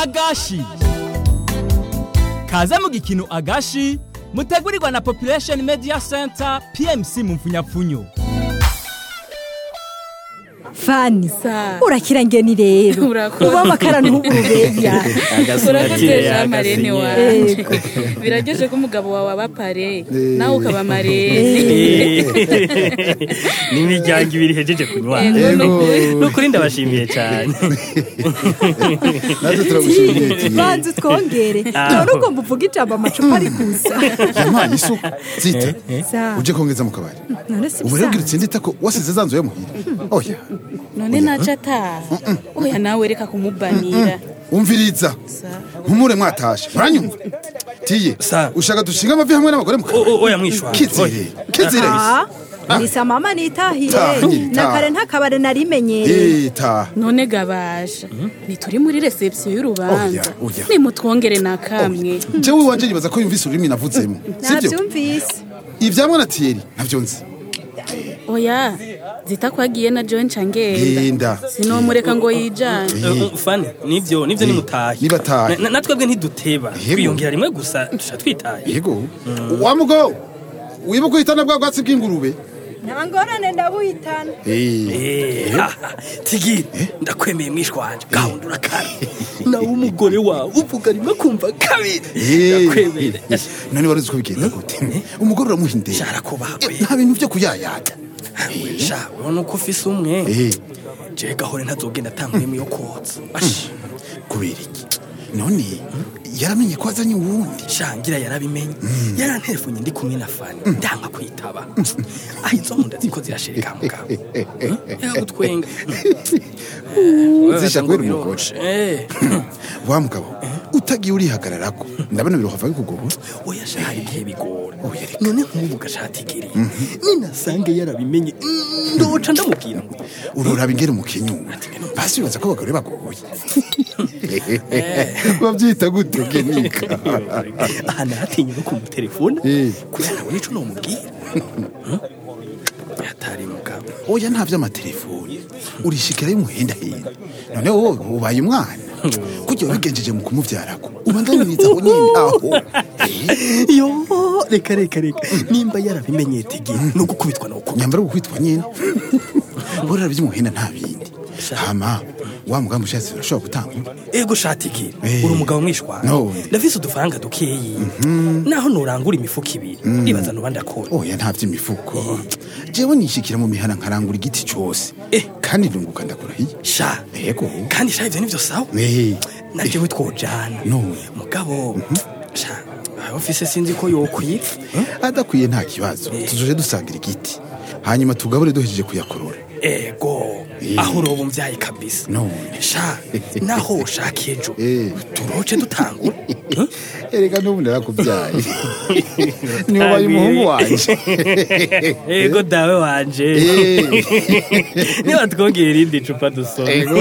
agashi kaze mu gikino agashi mutegurirwa na population media center pmc mu mfunyapfunyo fani Sa. urakira ngeni rero Urakoze. uba amakara ntuburubeya urakoze jean marene wanje Yego. biraryoshe ko umugabo wawe aba pare nawe ukaba marene n'imiryango ibiri ihejeje kunywa Yego. nukuri ndabashimiye cyane natwe turagushimiye tiye banza utwongere none ugomba uvuga ijambo amacupa ari gusa yampaye isuku zita Sa. uje kongeza mu kabari none si ubu rero bwira bisanzwe utsinde itako wasize za nzu yo muhira oya none naca ataha oya nawe reka kumubanira umviriza nkumure mwatashe muranyumva tiye Sa. ushaka dushinga amavi hamwe n'abagore mu O- o- kabari oya mwishwa kizire kizire Ah, nisa mama nitahire Tahire, na taha. kare ntakabare narimenyereye Eh, taha none gabaje ntituri muri reception y'urubanza Oya, oya. nimutwongere na kamwe jewe iwanje yibaza ko yumvise ururimi navudzemo sibyo nabyumvise ivyamwe na tiyeri navyo nzi oya zita ko agiye na john cangenda genda sinomureka ngo yijane Uh, uh, fani nibyo nibyo Eh, nimutahe nibatahe. Na- na- natwebwe ntiduteba Yego. twiyongera rimwe gusa tusha twitaye yego wa mugo wibuka uhitana bwa bwatsi bw'ingurube nta ngorane ndabuhitana Eh, Eh, ah, tigi ndakwemeye mwishwa wanje gahunda urakara nawe umugore wawe uvuga rimwe kumva kabiri eh, ndakwemera eh, none wari uzi ko bigenda gute umugore uramuha indero Shara kubagwe. Eh, nta bintu vyo kuyayata sha urabona uko ufise umwe Eh. je gahore ntazogenda atanguyemo yo kotsa Ash, kubera iki none yaramenye ko azanye uwundi shangira yarabimenye yaranterefonye ndi kumwe na fani ndanga kwitaba aho izo nkunda ziko zirashirika mugabo yagutwenga zisha kubera umugore Eh, wa mugabo utagiye urihagararako ndabona birohava bikugora oya sha hari igihe bigora none nk'ubu gashatigiriye ninasange yarabimenye mm, ndoca ndamubwira ngo uroraba ingere mu kinyuma basi bibaza ko abagore bagoye babyita gute genika aha naratinye no kumutelefona Eh. kubera nabona ico nomubwira yatari mugabo oya nta vy'amatelefoni urishikira y'umuhendahenda none wowe ubaye umwana kujya wabigenjeje mu kumuvyarako ubandanyiriza aho nyene aho Eh, yo reka reka reka nimba yarabimenye tigi no gukubitwa no gukubitwa nyambara gukwitwa nyene borera vy'umuhenda nta bindi hama wa mugambi ushatse urashobora gutangura ego shatigi Eh. uri umugabo mwishwana No. ndafise udufaranga dukeyi naho norangura imifuko ibiri ndibaza noba ndakora oya nta vy'imifuko jewe nishikira mu mihana nkarangura igiti cose Eh. kandi ndunguka ndakurahiye sha yego kandi sha ivyo nivyo sawa Eh, najewe twojana No. mugabo sha aho ofise sinzi ko yokwira adakwiye nta kibazo tuzoje dusangira igiti hanyuma tugabure duhejeje kuyakorora ego aho uroba umvyaye kabisa none sha naho ushaka ejo Eh. turoce dutangura Hmm? erega n'ubu narakubyaye niwe ubaye umuhungu wanje ego dawe wanje Eh. niba twongera irindi cupa dusoma Ego.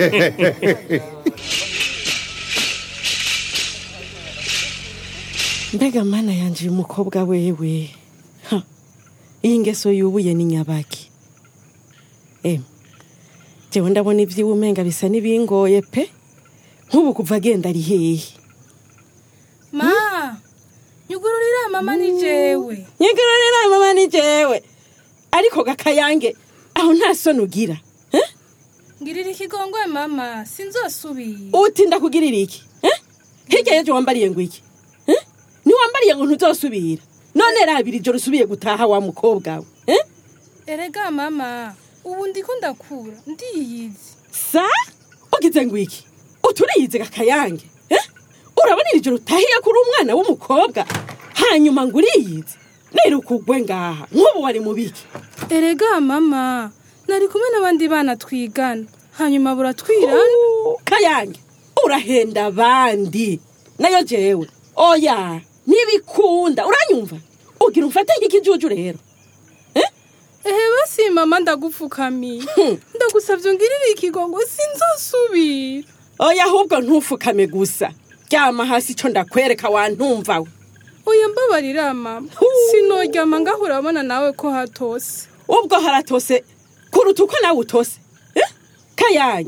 mbega mana yanje uyu mukobwa wewe Ha, iyi ngeso yubuye ni nyabaki em jewe ndabona ivyiwe umenga bisa n'ibingoye pe nk'ubu kuva agenda ari hehe ma nyugururira mama ni jewe nyigarurira mama ni jewe ariko gakayange aho nta soni ugira Eh? ngirira ikigongwe mama sinzosubira uti ndakugirira iki Eh? hirya y'ejo wambariye ngo iki Eh? ntiwambariye ngo ntuzosubira none rabira ijoro usubiye gutaha wa mukobwa we Eh? erega mama ubu ndiko ndakura ndiyizi sa ugize ngo iki uturiyize gakayange Eh? urabona iri joro utahiye kuri umwana w'umukobwa hanyuma ngo uriyize nirukugwe ngaha nk'ubu wari mu biki erega mama nari kumwe n'abandi bana twigana hanyuma buratwirana Uh, kayange urahenda abandi nayo jewe oya ntibikunda uranyumva ugira umfate nk'ikijuju rero ehe basi mama ndagupfukamiye ndagusavye ungirire ikigongo sinzosubira oya ahubwo ntufukame gusa ryama hasi ico ndakwereka wantumva we oya mbabarira mama sinoryama ngaho urabona nawe ko hatose ubwo haratose kuruta uko nawe utose Eh? kayange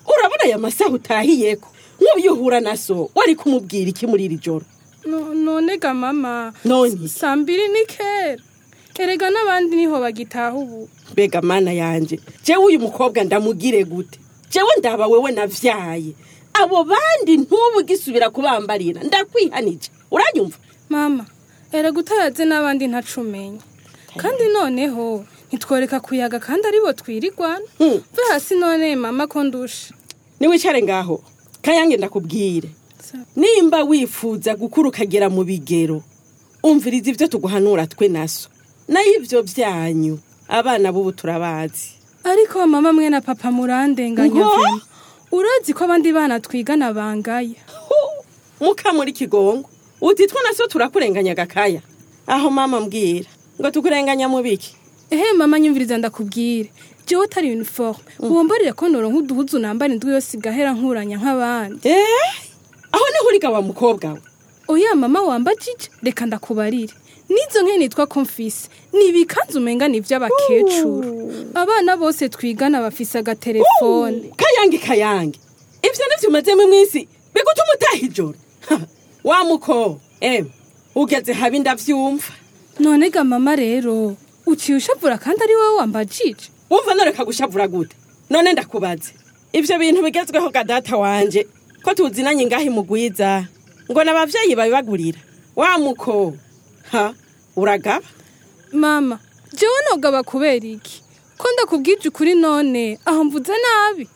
urabona aya masaha utahiyeko nk'uyu uhura na so wari kumubwira iki muri iri joro No- none ga mama None? saa mbiri ni kera erega n'abandi niho bagitaha ubu mbega mana yanje jewe uyu mukobwa ndamugire gute jewe ndaba wewe navyaye abo bandi ntubu gisubira kubambarira ndakwihanije uranyumva mama erega utayaze n'abandi ntacumenya kandi noneho ntitworeka kuyaga kandi aribo twirirwana Hmm. mve hasi none mama ko ndusha niwicare ngaho kayange ndakubwire nimba wifuza gukura ukagera mu bigero umviriza ibyo tuguhanura twe naso nayo ibyo byanyu abana b'ubu turabazi ariko mama mwe na papa murandenganya Ngo? vema urazi ko abandi bana twigana bangaya muka muri kigongo utitwa naso turakurenganya gakaya aho mama mbwira ngo tukurenganya mu biki ehe mama nyumviriza ndakubwire jewe utari uniforme wombarire ko noronka uduhuzu nambara indwi yose igahera nkuranya nk'abandi eh aho niho uriga wa mukobwa we oya mama wambajije reka ndakubarire n'izo nke nitwa komfisi ni ibikanzu umenga ni iby'abakecuru abana bose twigana bafise agatelefone kayange kayange ibyo nibyo umazemo iminsi bigutuma utaha ijoro Ha, wa muko em ugeze habi ndavyumva none ga mama rero uciye ushavura kandi ari wowe wambajije wumva noreka gushavura gute none ndakubaze ivyo bintu bigezweho ga data wanje ko tuzinanye ngaho imugwiza ngo n'abavyeyi babibagurira wa muko ha uragaba mama jewe nogaba kubera iki ko ndakubwije ukuri none aho mvuze nabi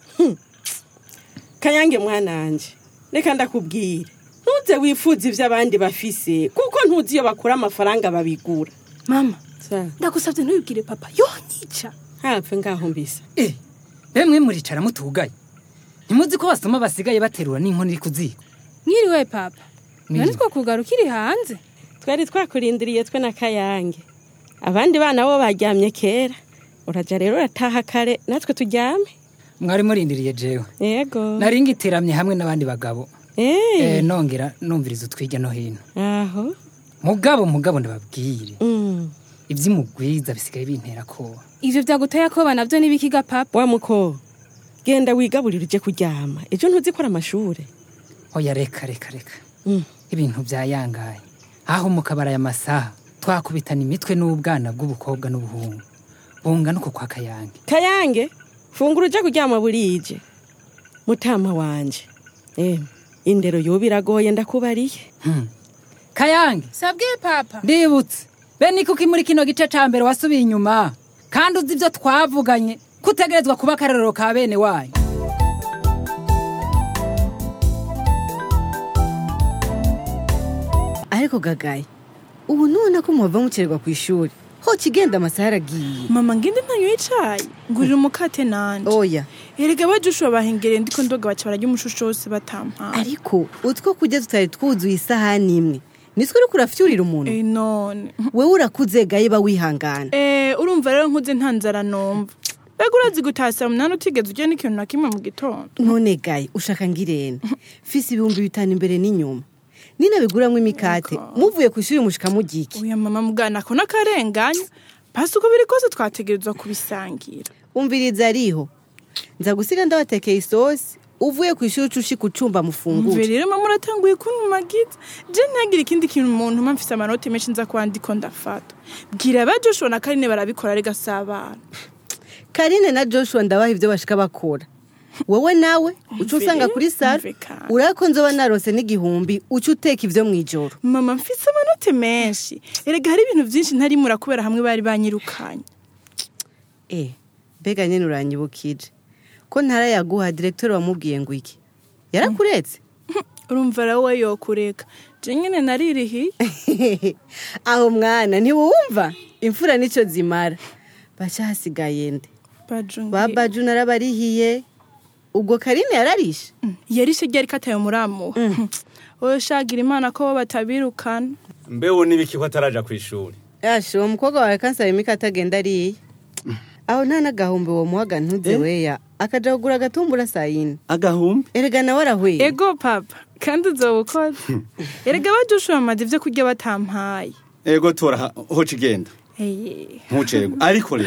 kayange mwananje reka ndakubwire ntuze wifuza ivyo abandi bafise kuko ntuzi iyo bakura amafaranga babigura mama Sa, ndagusabye ntubibwire papa yonyica hapfe ngaho mbisa Eh, bemwe muricara mutugaye ntimuzi ko basoma basigaye baterura n'inkono iri ku ziko mwiriwe papa none Mwiriwe. two kugaruka iri hanze twari twakurindiriye twe na kayange abandi bana bo baryamye kera uraja rero urataha kare natwe turyame mwari murindiriye jewe yego nari ngiteramye hamwe n'abandi bagabo Eh, eh, nongera numviriza utwirya no hino aho mugabo mugabo ndababwire Mm. ivy'umugwiza bisigaye bintera koba ivyo vyaguteye akoba navyo n'ibikiga papa wa muko genda wigaburire uje kuryama ejo ntuzikora amashure oya reka reka reka Mm. ibintu byayangaye aho mu kabara aya masaha twakubitana imitwe n'ubwana bw'ubukobwa n'ubuhungu bungana uko kwa kayange kayange fungura uje kuryama burije mutama wanje eh, indero yoba iragoye ndakubariye Hmm. kayange sabwiye papa ndibutse bene kuko muri kino gice ca mbere wasubiye inyuma kandi uzi ibyo twavuganye kutegerezwa kuba akarorero ka bene wanyu ariko gagaye ubu nubona ko muhava mukererwa ku ishuri ho kigenda amasaha aragiye mama ngende ntanyoye icayi ngurira umukate nanje oya erega bajushura bahengereye ndiko ndoga baca bararya umushusho wose batampaye ariko utwo kurya tutari twuzuye isahani imwe nitwo uriko urafyurira umuntu Eh, none wewe urakuze gaye ba wihangana Eh, urumva rero nkuze nta nzara numva mbega urazi gutaha saa munani utigeze urya n'ikintu na kimwe mu gitondo none gaye ushaka ngirene fise ibihumbi bitanu imbere n'inyuma ninabiguramwo imikate muvuye ku ishuri mushika mugiki uya mama mugana ko n'akarenganya basi uko biri kose twategerezwa kubisangira umviriza ariho nza gusiga ndabatekeye isosi uvuye ku ishuri uca ushika ucumba umve mufungure rero mama uratanguye kuntumagiza je ntihagire ikindi kintu umuntu mpa mfise amanota menshi nza kuba ndiko ndafata bwira ba joshua na karine barabikora rega si abana karine na joshua ndabaha ibyo bashika bakora wowe nawe uca usanga kuri saro Umve kandi. urako nzoba narose n'igihumbi uca uteka ivyo mw'ijoro mama mfise amanota menshi erega hari ibintu vyinshi ntarimura kubera hamwe bari banyirukanye eh mbega nyene uranyibukije ko ntarayaguha direktori wamubwiye ngo iki yarakuretse urumva rero we yokureka je nyene naririhiye aho mwana ntiwumva imfura nico zimara baca hasigaye nde bajungiye babaju narabarihiye ubwo karine yararishe yarishe ryari kataye muramuha wowe shagira imana ko bo batabirukana mbeho n'ibiki ko ataraja ku ishuri yashe uwo mukobwa wawe kansaba imika atagenda ariye aho nta n'agahumbi uwo muhaga ntuze weya akaja kugura agatumbura saa yine agahumbi erega nawe arahweye ego papa kandi uzoba ukoze erega bajoshua bamaze ivyo kurya batampaye ego tora ha- hoca igenda Eye. ntucerwa ariko rero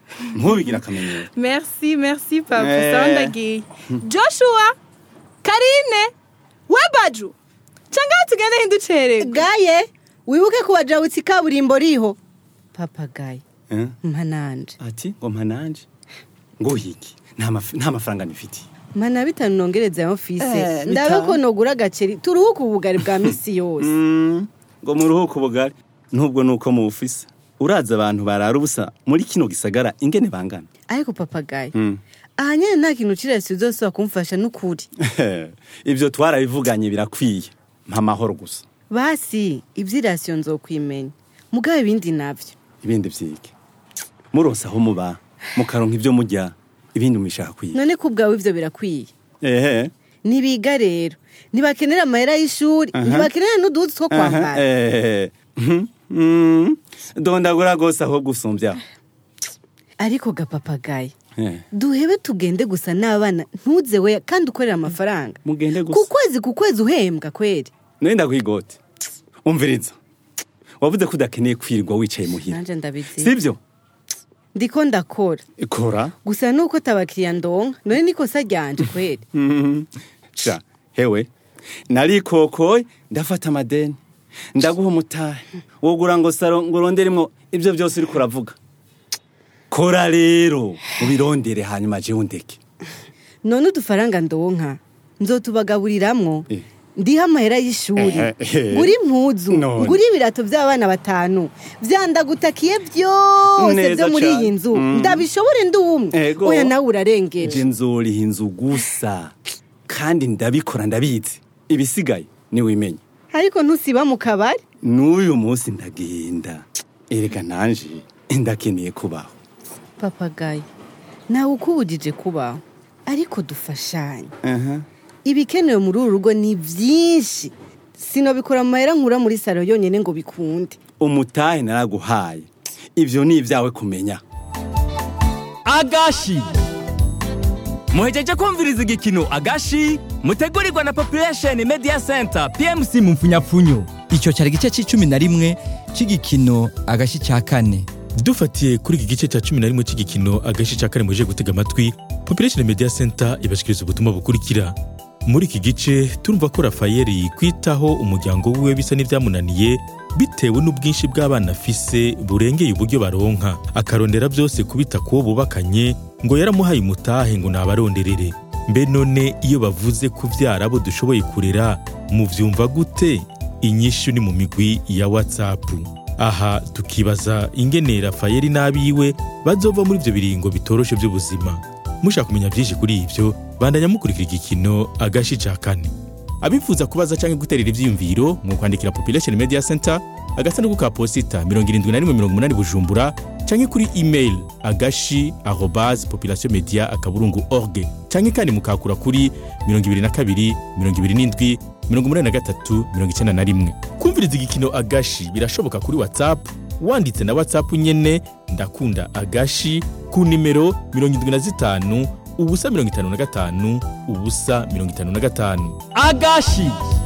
ntubigira akamenyero merci merci papa Eh. sawa ndagiye joshua karine we baju cyangwa tugende hinducererwa gaye wibuke kubajabutsa ikaburimbo riho papagaye Eh? mpananje ati ngo mpananje ngo hiki nta maf- nta mafaranga nifitiye mana bitanu nongereza ya ofise Eh, ndabe bitanu. ko nogura agaceri turuhuke ubugari bwa misi yose Mm, ngo muruhuke ubugari nubwo nuko mubufise uraza abantu barara ubusa muri kino gisagara ingene bangana ariko papagaye Mm. aha nyene nta kintu cirasi uzosaba kumfasha n'ukuri ibyo twarabivuganye birakwiye mpa amahoro gusa basi ivy'irasiyo nzokwimenya mugabe ibindi navyo ibindi vyige muronse aho muba mukaronka ivyo murya ibindi mubishaka kwiga none ko ubwawe ivyo birakwiye ehe ntibiga rero ntibakenera amahera y'ishuri Aha. ntibakenera n'uduhuzu two kwambara ehe Mhm. Mm. dondagura gose aho gusumbya ariko gapapagaye Eh, duhebe tugende gusa n'abana ntuze we kandi ukorera amafaranga mugende ku gusa kwezi ku kwezi uhembwa kweri none ndakwigote umviriza wavuze ko udakeneye kwirirwa wicaye muhira nanje ndabizi sibyo ndiko ndakora kora gusa nuko atabakiriya ndonka none nikosa ryanje kweri Mhm. sha hewe narikokoye ndafata amadeni ndaguha umutahe wogura ngo saro ngo uronderemwo ibyo byose uriko uravuga kora rero ubirondere hanyuma jewe undeke none udufaranga ndonka nzotubagaburiramwo Eh. ndiha amahera y'ishuri Eh, eh. ngura impuzu None. ngura ibirato by'abana batanu vyandagutakiye byose Neza byo muri cane. iyi nzu Mm. ndabishobore ndi umwe Ego. oya nawe urarengeje je nzoriha inzu gusa kandi ndabikora ndabizi ibisigaye niwimenye ariko ntusiba mu kabari n'uyu munsi ndagenda erega nanje ndakeneye kubaho papagaye nawe ukubujije kubaho ariko dufashanye Aha. ibikenewe muri uru rugo ni byinshi sinobikora mu mahera nkura muri salo yonyine ngo bikunde umutahe naraguhaye ivyo ni ibyawe kumenya agashi muhejeje kumviriza igikino agashi mutegurirwa na population media center pmc mu mfunyapfunyo icyo cyari igice cy'icumi na rimwe cy'igikino agashi cya kane dufatiye kuri iki gice cya cumi na rimwe cy'igikino agace cya kane muje gutega amatwi population media center ibashikiriza ubutumwa bukurikira muri iki gice turumva ko rafayeli kwitaho umuryango wiwe bisa n'ibyamunaniye bitewe n'ubwinshi bw'abana afise burengeye uburyo baronka akarondera byose kubita kuwo bubakanye ngo yaramuhaye umutahe ngo nabaronderere mbe none iyo bavuze kubyara abo dushoboye kurera muvyumva gute inyishu ni mu migwi ya whatsapp aha tukibaza ingene rafayeli n'abiwe bazova muri ibyo biringo bitoroshe by'ubuzima mushaka kumenya byinshi kuri ibyo bandanya mukurikira igikino agashi ca kane abifuza kubaza cyangwa guterera ibyiyumviro mu kwandikira population media center agasanduku ka posita 7180 bujumbura cyangwa kuri email agashi arobase population media akaburungu org cyangwa kandi mukakura kuri 22 27 83 91 kumviriza igikino agashi birashoboka kuri whatsapp wanditse na whatsapp nyene ndakunda agashi ku nimero 75 ubusa 55 ubusa 55 agashi